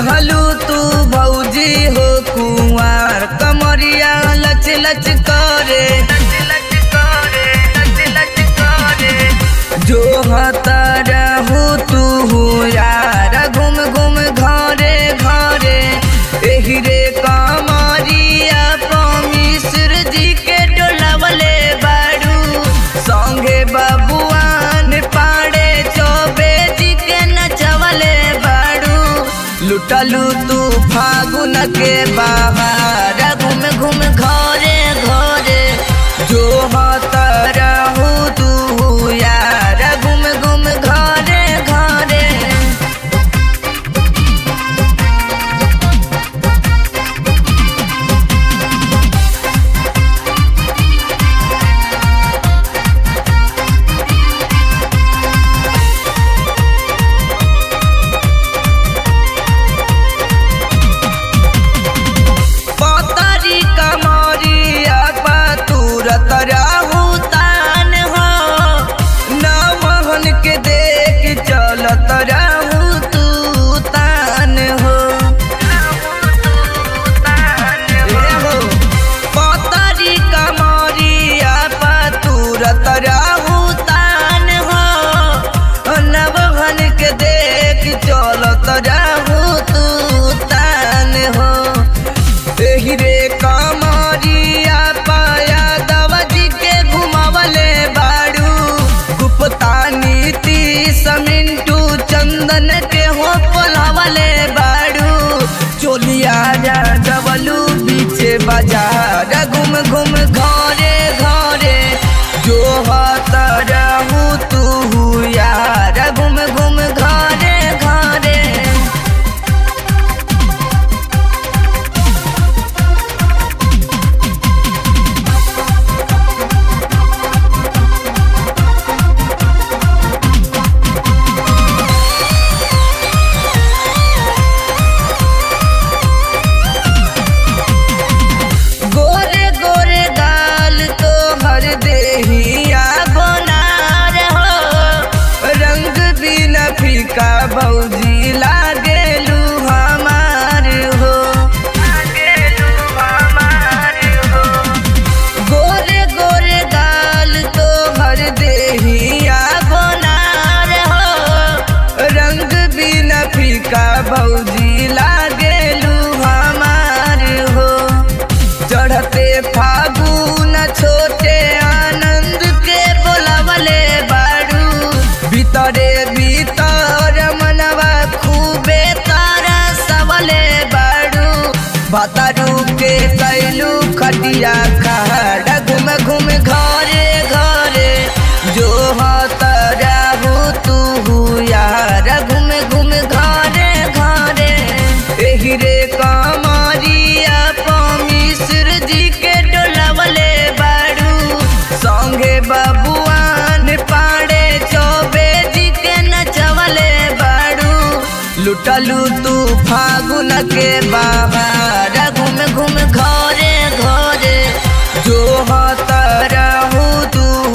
रहलू तू भौजी हो कुंवार कमरिया लच लच करे जो हता रहू तू यार घूम घूम घरे घरे एही रे कमरिया मिश्र जी के डोलावले बाड़ू संगे बबुआन पाड़े चौबे जी के नचवले बाड़ू लुटलू तू फागुन के बाहर घूम घूम घरे घरे जो हत रहू तू यार घूम घूम घरे घरे पतरी कमरिया पतूरत रहू तान हो नवहन के देख चलत रहू तू तान हो ए हो पतरी कमरिया पतूरत रहू तान हो नवहन के देख चलत रहू तू तान हो एही रे कमरिया पाया दवजी के घुमावले बाड़ू गुप्ता नीति समिंटू चंदन के हो पोलावले बाड़ू चोलिया जा डबलू बीचे बाजार घूम घूम घरे घरे जो हत रहू तू यार घूम घूम घरे घरे गोरे गोरे गाल तो हर देहिया गोनार हो रंग भी न फीका भौजी लागेलू हमार हो गोरे गोरे गाल तो हर देहिया गोनार हो रंग भी न फीका भौजी लागेलू हमार हो चढ़ते फागुन छोटे आनंद के बोलावले बाड़ू भीतरे भीतर मनवा खूबे तारा सवले बाड़ू भतरू के कैलू खटिया खड़ा घूम घूम घरे घरे जो हत रहू तू यार घूम घूम घरे घरे एही रे कमरिया मिश्र जी के डोलावले बाड़ू संगे बबुआन पाड़े चौबे जी के नचवले बाड़ू लुटलू तू फागुन के बाहर घूम घूम घरे घरे जो हत रहू तू